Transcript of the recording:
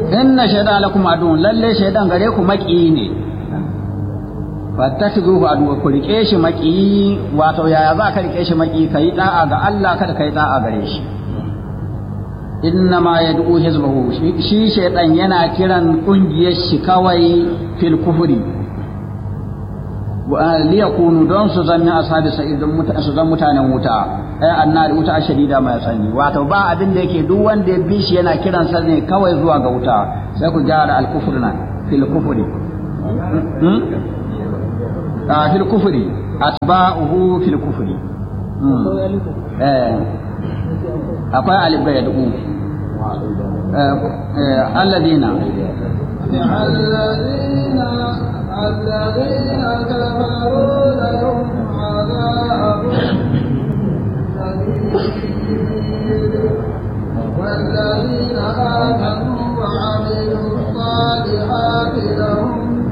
inna shaytan lakum adun lalle shaytan gare ku maki ne fattakhidhuhu aduwa ku rike shi maki wato yaya za ka rike shi maki kai da'a ga Allah kada kai da'a gare shi inna ma yad'u hizbahu shi shaytan yana kiran kungiyar shi kawai fil kufri liyakunu don su zanni ashabi sa'id don su zan mutanen wuta ai annari wuta shadida mai sani wato ba abin da yake duk wanda ya bi shi yana kiran sa ne kawai zuwa ga wuta sai ku gyara al-kufr nan fil kufri a fil kufri atba'uhu fil kufri eh akwai alif ga yadu alladina الذين الذين كفروا لهم